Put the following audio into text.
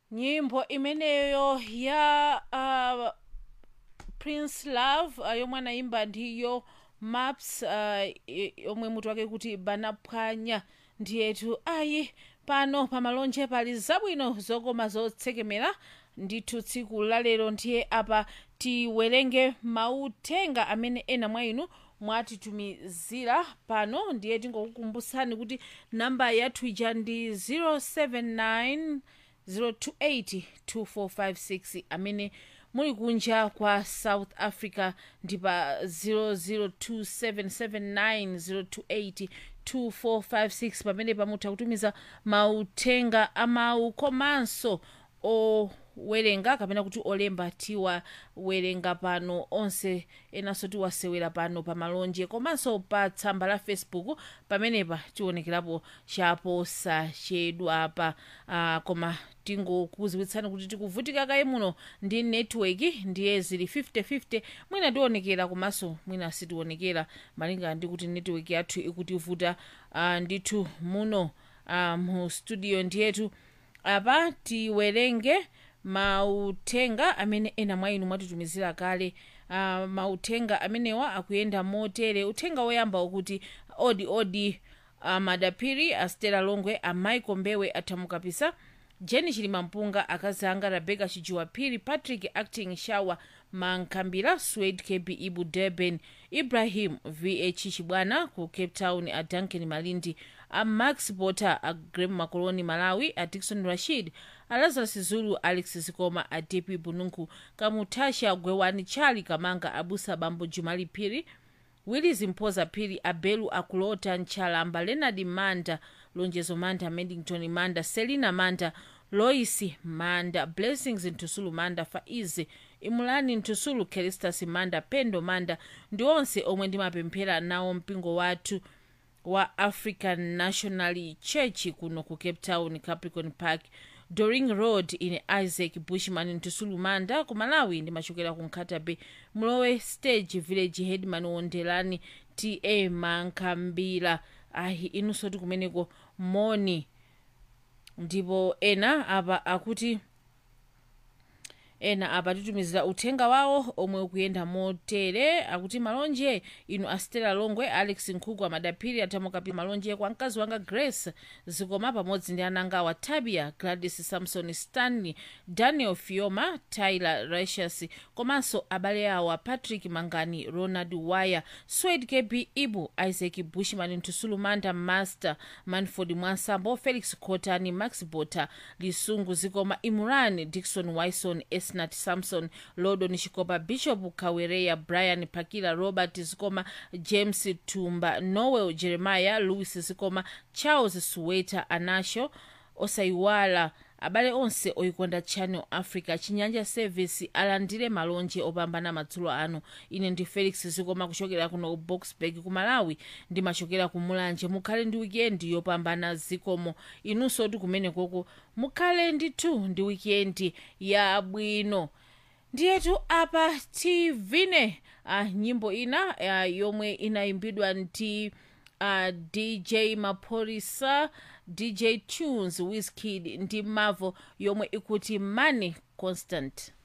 nyimbo imeneyo ya uh, prince love uh, yomwe anayimba ndiyo maps uh, i- yomwe mutu wake kuti banaphwanya ndiyetu ayi pano pamalonje pali zabwino zokoma zotsekemera ndithu tsiku lalero ndiye apa tiwerenge mauthenga amene ena mwa inu mwatitumizira pano ndiye tingokukumbutsani kuti namba yathu ija ndi 079 028 2456 amene muli kunja kwa south africa ndi pa 002779028 2456 pamene pamutha kutumiza mauthenga amawu komanso owerenga kapena kuti olemba tiwawerenga pano onse enanso tiwasewera pano pa malonje komanso pa tsamba la facebook pamenepa tionekerapo chaposachedwapa uh, koma tingokuziwitsani kuti tikuvutika kaye muno ndi network ndiye zili 5050 mwina tionekera komanso mwina sitionekera malinga ndi kuti network yathu ikutivuta uh, ndithu muno uh, mu studio ndiyetu apa tiwerenge mauthenga amene ena mwa inu mwatitumizira kale uh, mauthenga amenewa akuyenda motere uthenga woyamba ukuti odi odi uh, madapiri a stela longwe a michael mbewe athamukapisa jeni chilimampunga akazi anga rebeka chijuwaphiri patrick acting shawa mankhambira swed kb ibu durban ibrahim vh chibwana ku cape town a duncan malindi a max potter a grem makoloni malawi a dikson rashid a lazarus zulu alex zikoma a dp bununku kamutasha gwewani chali kamanga abusa bambo jumali phiri willis mphoza phiri abelu akulota ntchalamba leonard manda lonjezo manda medington manda selina manda lois manda blessings ntusulu manda faizi imulani ntusulu kelistas manda pendo manda ndi onse omwe ndimapemphera nawo mpingo wathu wa african national church kuno ku cape town capricorn park doring road ine isaac bushman ntusulu manda ku malawi ndimachokera ku nkhata bay mlowe stage village headman wondelani ta mankhambira ayi inunso ti kumeneko moni ndipo ena apa akuti ena apa titumizira uthenga wawo omwe ukuyenda motere akuti malonje inu astela longwe alex nkhuku amadaphiri athamukapi malonje kwa mkazi wanga grace zikoma pamodzi ndi ananga wa tabia gladys samson stanley daniel fioma tyler ratius komanso abale awa patrick mangani ronald wire swed kb ibu isaac bushman ntusulu manda master manford mwansambo felix cotani max bota lisungu zikoma imran dikson wison esnat samson lodon chikopa bishop kawereya brian pakila robert zikoma james tumba noel jeremiah louis zikoma charles suweta anasho osayiwala abale onse oyikonda channel africa chinyanja service alandire malonje opambana madzulo ano ine ndi felix zikoma kuchokera kuno ku boxburg ku malawi ndimachokera ku mulanje mukhale ndi wikendi yopambana zikomo inunso ti kumenekoko mukhale ndithu ndi wikendi yabwino ndiyetu apa tivine uh, nyimbo ina uh, yomwe inayimbidwa ndi uh, dj maphorisa dj tunes wizkid ndi mavo yomwe ikuti money constant